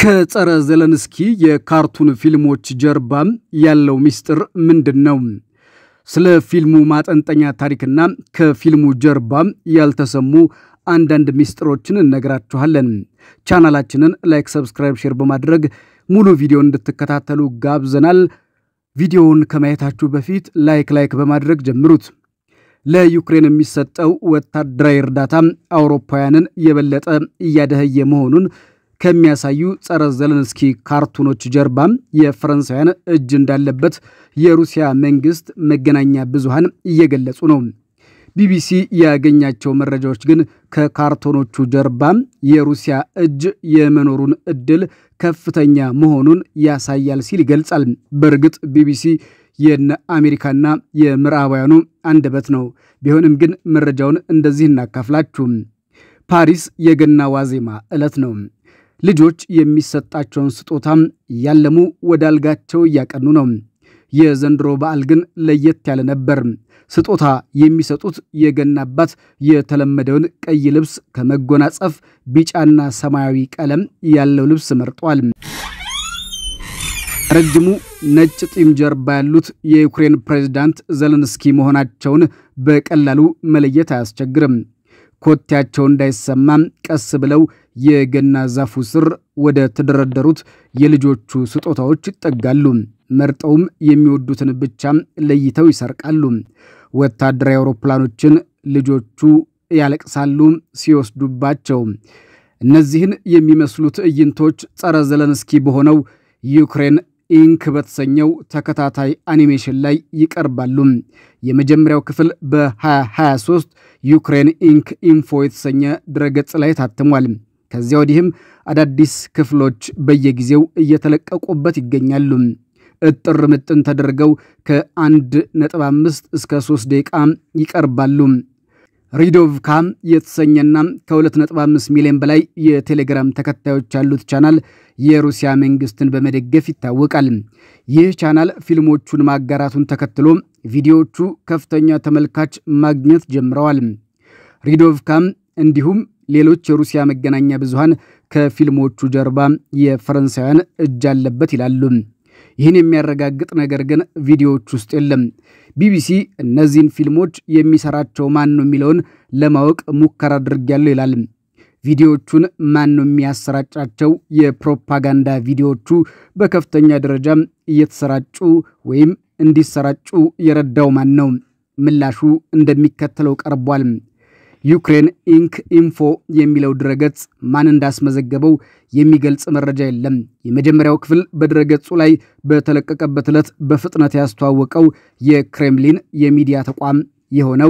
ከጸረ ዘለንስኪ የካርቱን ፊልሞች ጀርባ ያለው ምስጢር ምንድን ነው? ስለ ፊልሙ ማጠንጠኛ ታሪክና ከፊልሙ ጀርባ ያልተሰሙ አንዳንድ ምስጢሮችን እነግራችኋለን። ቻናላችንን ላይክ፣ ሰብስክራይብ፣ ሼር በማድረግ ሙሉ ቪዲዮ እንድትከታተሉ ጋብዘናል። ቪዲዮውን ከማየታችሁ በፊት ላይክ ላይክ በማድረግ ጀምሩት። ለዩክሬን የሚሰጠው ወታደራዊ እርዳታ አውሮፓውያንን የበለጠ እያደኸየ መሆኑን ከሚያሳዩ ጸረ ዘለንስኪ ካርቱኖች ጀርባም የፈረንሳውያን እጅ እንዳለበት የሩሲያ መንግስት መገናኛ ብዙሃን እየገለጹ ነው። ቢቢሲ ያገኛቸው መረጃዎች ግን ከካርቶኖቹ ጀርባም የሩሲያ እጅ የመኖሩን እድል ከፍተኛ መሆኑን ያሳያል ሲል ይገልጻል። በእርግጥ ቢቢሲ የነ አሜሪካና የምዕራባውያኑ አንደበት ነው። ቢሆንም ግን መረጃውን እንደዚህ እናካፍላችሁ። ፓሪስ የገና ዋዜማ ዕለት ነው። ልጆች የሚሰጣቸውን ስጦታም እያለሙ ወደ አልጋቸው እያቀኑ ነው። የዘንድሮ በዓል ግን ለየት ያለ ነበር። ስጦታ የሚሰጡት የገና አባት የተለመደውን ቀይ ልብስ ከመጎናጸፍ ቢጫና ሰማያዊ ቀለም ያለው ልብስ መርጧል። ረጅሙ ነጭ ጢም ጀርባ ያሉት የዩክሬን ፕሬዝዳንት ዘለንስኪ መሆናቸውን በቀላሉ መለየት አያስቸግርም። ኮቴያቸው እንዳይሰማም ቀስ ብለው የገና ዛፉ ስር ወደ ተደረደሩት የልጆቹ ስጦታዎች ይጠጋሉ። መርጠውም የሚወዱትን ብቻም ለይተው ይሰርቃሉ። ወታደራዊ አውሮፕላኖችን ልጆቹ ያለቅሳሉ ሲወስዱባቸው። እነዚህን የሚመስሉ ትዕይንቶች ጸረ ዘለንስኪ በሆነው ዩክሬን ኢንክ በተሰኘው ተከታታይ አኒሜሽን ላይ ይቀርባሉ። የመጀመሪያው ክፍል በ2023 ዩክሬን ኢንክ ኢንፎ የተሰኘ ድረገጽ ላይ ታትሟል። ከዚያ ወዲህም አዳዲስ ክፍሎች በየጊዜው እየተለቀቁበት ይገኛሉ። እጥር ምጥን ተደርገው ከ1.5 እስከ 3 ደቂቃ ይቀርባሉ። ሪዶቭካ የተሰኘና ከ2.5 ሚሊዮን በላይ የቴሌግራም ተከታዮች ያሉት ቻናል የሩሲያ መንግስትን በመደገፍ ይታወቃል። ይህ ቻናል ፊልሞቹን ማጋራቱን ተከትሎ ቪዲዮዎቹ ከፍተኛ ተመልካች ማግኘት ጀምረዋል። ሪዶቭካም እንዲሁም ሌሎች የሩሲያ መገናኛ ብዙሃን ከፊልሞቹ ጀርባ የፈረንሳውያን እጅ አለበት ይላሉ። ይህን የሚያረጋግጥ ነገር ግን ቪዲዮዎች ውስጥ የለም። ቢቢሲ እነዚህን ፊልሞች የሚሰራቸው ማን ነው የሚለውን ለማወቅ ሙከራ አድርጌያለሁ ይላል። ቪዲዮዎቹን ማን ነው የሚያሰራጫቸው? የፕሮፓጋንዳ ቪዲዮዎቹ በከፍተኛ ደረጃ እየተሰራጩ ወይም እንዲሰራጩ የረዳው ማን ነው? ምላሹ እንደሚከተለው ቀርቧል። ዩክሬን ኢንክ ኢንፎ የሚለው ድረገጽ ማን እንዳስመዘገበው የሚገልጽ መረጃ የለም። የመጀመሪያው ክፍል በድረገጹ ላይ በተለቀቀበት ዕለት በፍጥነት ያስተዋወቀው የክሬምሊን የሚዲያ ተቋም የሆነው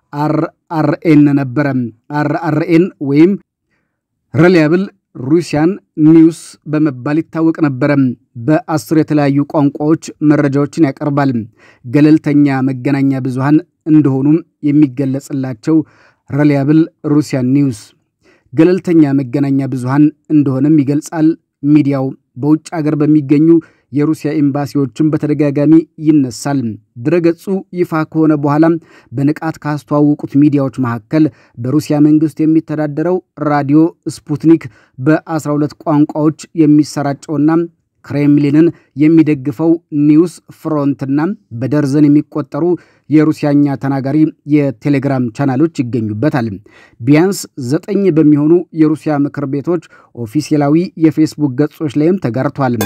አርአርኤን ነበረ። አርአርኤን ወይም ሪላያብል ሩሲያን ኒውስ በመባል ይታወቅ ነበረ። በአስር የተለያዩ ቋንቋዎች መረጃዎችን ያቀርባል። ገለልተኛ መገናኛ ብዙሃን እንደሆኑም የሚገለጽላቸው ሪላያብል ሩሲያን ኒውስ ገለልተኛ መገናኛ ብዙሃን እንደሆነም ይገልጻል። ሚዲያው በውጭ አገር በሚገኙ የሩሲያ ኤምባሲዎችን በተደጋጋሚ ይነሳል። ድረገጹ ይፋ ከሆነ በኋላ በንቃት ካስተዋወቁት ሚዲያዎች መካከል በሩሲያ መንግስት የሚተዳደረው ራዲዮ ስፑትኒክ በ12 ቋንቋዎች የሚሰራጨውና ክሬምሊንን የሚደግፈው ኒውስ ፍሮንትና በደርዘን የሚቆጠሩ የሩሲያኛ ተናጋሪ የቴሌግራም ቻናሎች ይገኙበታል። ቢያንስ ዘጠኝ በሚሆኑ የሩሲያ ምክር ቤቶች ኦፊሴላዊ የፌስቡክ ገጾች ላይም ተጋርቷል።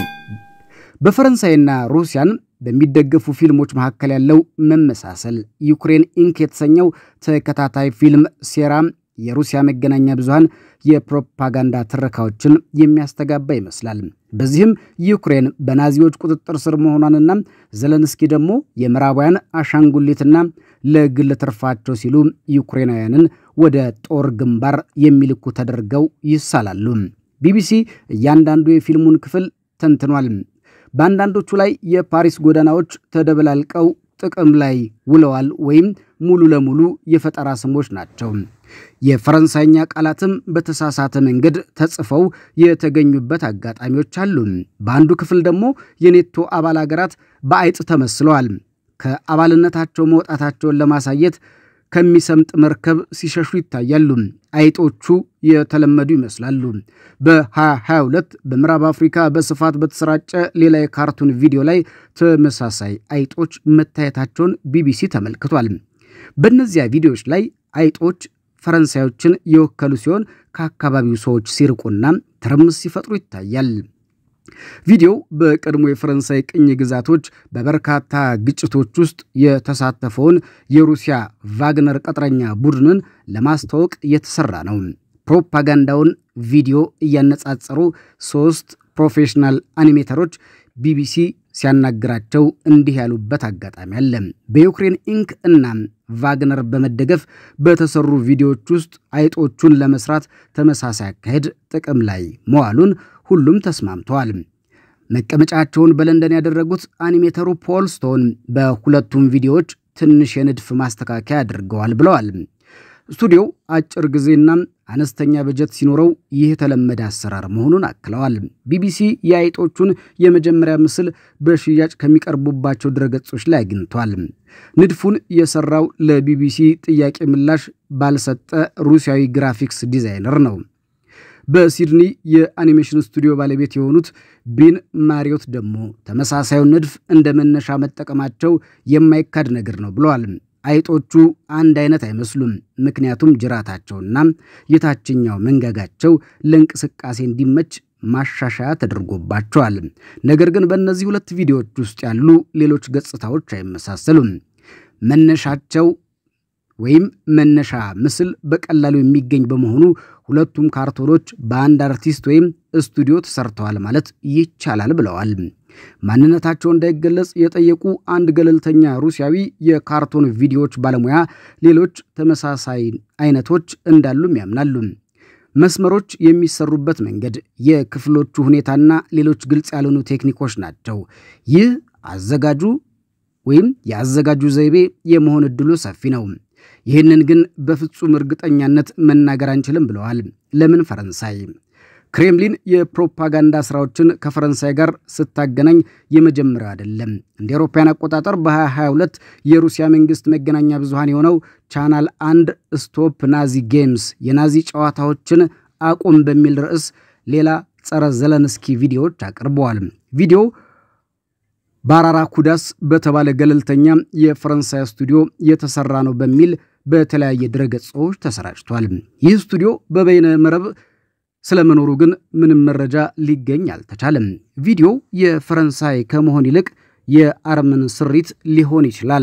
በፈረንሳይና ሩሲያን በሚደገፉ ፊልሞች መካከል ያለው መመሳሰል ዩክሬን ኢንክ የተሰኘው ተከታታይ ፊልም ሴራ የሩሲያ መገናኛ ብዙሃን የፕሮፓጋንዳ ትረካዎችን የሚያስተጋባ ይመስላል። በዚህም ዩክሬን በናዚዎች ቁጥጥር ስር መሆኗንና ዘለንስኪ ደግሞ የምዕራባውያን አሻንጉሊትና ለግል ትርፋቸው ሲሉ ዩክሬናውያንን ወደ ጦር ግንባር የሚልኩ ተደርገው ይሳላሉ። ቢቢሲ እያንዳንዱ የፊልሙን ክፍል ተንትኗል። በአንዳንዶቹ ላይ የፓሪስ ጎዳናዎች ተደበላልቀው ጥቅም ላይ ውለዋል ወይም ሙሉ ለሙሉ የፈጠራ ስሞች ናቸው። የፈረንሳይኛ ቃላትም በተሳሳተ መንገድ ተጽፈው የተገኙበት አጋጣሚዎች አሉ። በአንዱ ክፍል ደግሞ የኔቶ አባል ሀገራት በአይጥ ተመስለዋል። ከአባልነታቸው መውጣታቸውን ለማሳየት ከሚሰምጥ መርከብ ሲሸሹ ይታያሉ። አይጦቹ የተለመዱ ይመስላሉ። በ2022 በምዕራብ አፍሪካ በስፋት በተሰራጨ ሌላ የካርቱን ቪዲዮ ላይ ተመሳሳይ አይጦች መታየታቸውን ቢቢሲ ተመልክቷል። በእነዚያ ቪዲዮዎች ላይ አይጦች ፈረንሳዮችን የወከሉ ሲሆን ከአካባቢው ሰዎች ሲርቁና ትርምስ ሲፈጥሩ ይታያል። ቪዲዮው በቀድሞ የፈረንሳይ ቅኝ ግዛቶች በበርካታ ግጭቶች ውስጥ የተሳተፈውን የሩሲያ ቫግነር ቅጥረኛ ቡድንን ለማስተዋወቅ የተሰራ ነው። ፕሮፓጋንዳውን ቪዲዮ እያነጻጸሩ ሶስት ፕሮፌሽናል አኒሜተሮች ቢቢሲ ሲያናግራቸው እንዲህ ያሉበት አጋጣሚ አለ። በዩክሬን ኢንክ እና ቫግነር በመደገፍ በተሰሩ ቪዲዮዎች ውስጥ አይጦቹን ለመስራት ተመሳሳይ አካሄድ ጥቅም ላይ መዋሉን ሁሉም ተስማምተዋል። መቀመጫቸውን በለንደን ያደረጉት አኒሜተሩ ፖል ስቶን በሁለቱም ቪዲዮዎች ትንሽ የንድፍ ማስተካከያ አድርገዋል ብለዋል። ስቱዲዮው አጭር ጊዜና አነስተኛ በጀት ሲኖረው ይህ የተለመደ አሰራር መሆኑን አክለዋል። ቢቢሲ የአይጦቹን የመጀመሪያ ምስል በሽያጭ ከሚቀርቡባቸው ድረገጾች ላይ አግኝቷል። ንድፉን የሰራው ለቢቢሲ ጥያቄ ምላሽ ባልሰጠ ሩሲያዊ ግራፊክስ ዲዛይነር ነው። በሲድኒ የአኒሜሽን ስቱዲዮ ባለቤት የሆኑት ቢን ማሪዮት ደግሞ ተመሳሳዩን ንድፍ እንደ መነሻ መጠቀማቸው የማይካድ ነገር ነው ብለዋል። አይጦቹ አንድ አይነት አይመስሉም፣ ምክንያቱም ጅራታቸውና የታችኛው መንጋጋቸው ለእንቅስቃሴ እንዲመች ማሻሻያ ተደርጎባቸዋል። ነገር ግን በእነዚህ ሁለት ቪዲዮዎች ውስጥ ያሉ ሌሎች ገጽታዎች አይመሳሰሉም። መነሻቸው ወይም መነሻ ምስል በቀላሉ የሚገኝ በመሆኑ ሁለቱም ካርቶኖች በአንድ አርቲስት ወይም ስቱዲዮ ተሰርተዋል ማለት ይቻላል ብለዋል። ማንነታቸው እንዳይገለጽ የጠየቁ አንድ ገለልተኛ ሩሲያዊ የካርቶን ቪዲዮዎች ባለሙያ ሌሎች ተመሳሳይ አይነቶች እንዳሉም ያምናሉ። መስመሮች የሚሰሩበት መንገድ፣ የክፍሎቹ ሁኔታና ሌሎች ግልጽ ያልሆኑ ቴክኒኮች ናቸው። ይህ አዘጋጁ ወይም የአዘጋጁ ዘይቤ የመሆን ዕድሉ ሰፊ ነው። ይህንን ግን በፍጹም እርግጠኛነት መናገር አንችልም ብለዋል። ለምን ፈረንሳይ? ክሬምሊን የፕሮፓጋንዳ ስራዎችን ከፈረንሳይ ጋር ስታገናኝ የመጀመሪያው አይደለም። እንደ አውሮፓውያን አቆጣጠር በ2022 የሩሲያ መንግስት መገናኛ ብዙሃን የሆነው ቻናል አንድ ስቶፕ ናዚ ጌምስ የናዚ ጨዋታዎችን አቁም በሚል ርዕስ ሌላ ጸረ ዘለንስኪ ቪዲዮዎች አቅርበዋል። ቪዲዮው ባራራ ኩዳስ በተባለ ገለልተኛ የፈረንሳይ ስቱዲዮ የተሰራ ነው በሚል በተለያየ ድረገጾች ተሰራጭቷል። ይህ ስቱዲዮ በበይነ መረብ ስለመኖሩ ግን ምንም መረጃ ሊገኝ አልተቻለም። ቪዲዮው የፈረንሳይ ከመሆን ይልቅ የአርመን ስሪት ሊሆን ይችላል።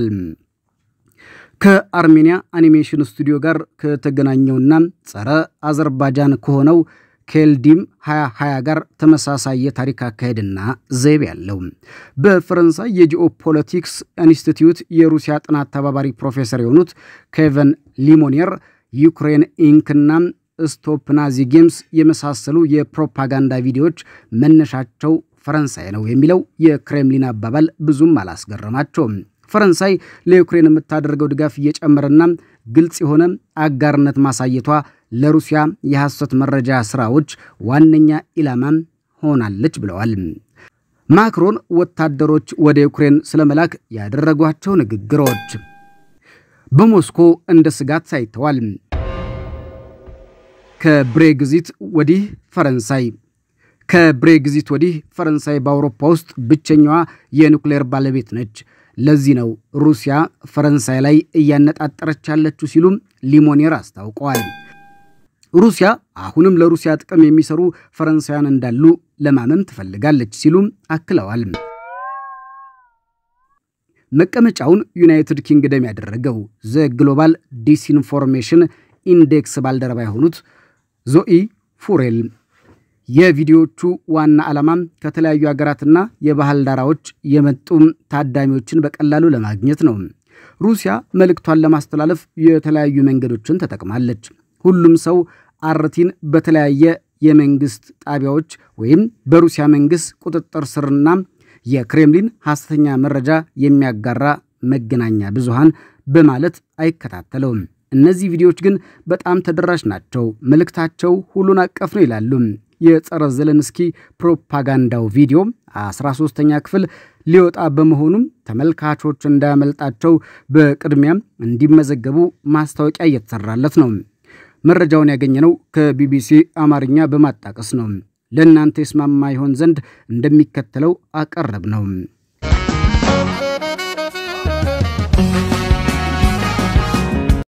ከአርሜኒያ አኒሜሽን ስቱዲዮ ጋር ከተገናኘውና ጸረ አዘርባጃን ከሆነው ኬልዲም 2020 ጋር ተመሳሳይ የታሪክ አካሄድና ዘይቤ ያለው በፈረንሳይ የጂኦፖለቲክስ ኢንስቲትዩት የሩሲያ ጥናት ተባባሪ ፕሮፌሰር የሆኑት ኬቨን ሊሞኒየር ዩክሬን ኢንክና ስቶፕ ናዚ ጌምስ የመሳሰሉ የፕሮፓጋንዳ ቪዲዮዎች መነሻቸው ፈረንሳይ ነው የሚለው የክሬምሊን አባባል ብዙም አላስገረማቸውም። ፈረንሳይ ለዩክሬን የምታደርገው ድጋፍ እየጨመረና ግልጽ የሆነ አጋርነት ማሳየቷ ለሩሲያ የሐሰት መረጃ ስራዎች ዋነኛ ኢላማም ሆናለች ብለዋል። ማክሮን ወታደሮች ወደ ዩክሬን ስለመላክ ያደረጓቸው ንግግሮች በሞስኮ እንደ ስጋት ታይተዋል። ከብሬግዚት ወዲህ ፈረንሳይ ከብሬግዚት ወዲህ ፈረንሳይ በአውሮፓ ውስጥ ብቸኛዋ የኒውክሌር ባለቤት ነች። ለዚህ ነው ሩሲያ ፈረንሳይ ላይ እያነጣጠረች ያለችው ሲሉም ሊሞኔር አስታውቀዋል። ሩሲያ አሁንም ለሩሲያ ጥቅም የሚሰሩ ፈረንሳውያን እንዳሉ ለማመን ትፈልጋለች ሲሉም አክለዋል። መቀመጫውን ዩናይትድ ኪንግደም ያደረገው ዘ ግሎባል ዲስኢንፎርሜሽን ኢንዴክስ ባልደረባ የሆኑት ዞኢ ፉሬል የቪዲዮዎቹ ዋና ዓላማም ከተለያዩ ሀገራትና የባህል ዳራዎች የመጡ ታዳሚዎችን በቀላሉ ለማግኘት ነው። ሩሲያ መልእክቷን ለማስተላለፍ የተለያዩ መንገዶችን ተጠቅማለች። ሁሉም ሰው አርቲን በተለያየ የመንግስት ጣቢያዎች ወይም በሩሲያ መንግስት ቁጥጥር ስርና የክሬምሊን ሐሰተኛ መረጃ የሚያጋራ መገናኛ ብዙሃን በማለት አይከታተለውም። እነዚህ ቪዲዮዎች ግን በጣም ተደራሽ ናቸው፣ መልእክታቸው ሁሉን አቀፍ ነው ይላሉ። የጸረ ዘለንስኪ ፕሮፓጋንዳው ቪዲዮ 13ኛ ክፍል ሊወጣ በመሆኑም ተመልካቾች እንዳያመልጣቸው በቅድሚያም እንዲመዘገቡ ማስታወቂያ እየተሰራለት ነው። መረጃውን ያገኘነው ከቢቢሲ አማርኛ በማጣቀስ ነው። ለእናንተ የስማማ ይሆን ዘንድ እንደሚከተለው አቀረብ ነው።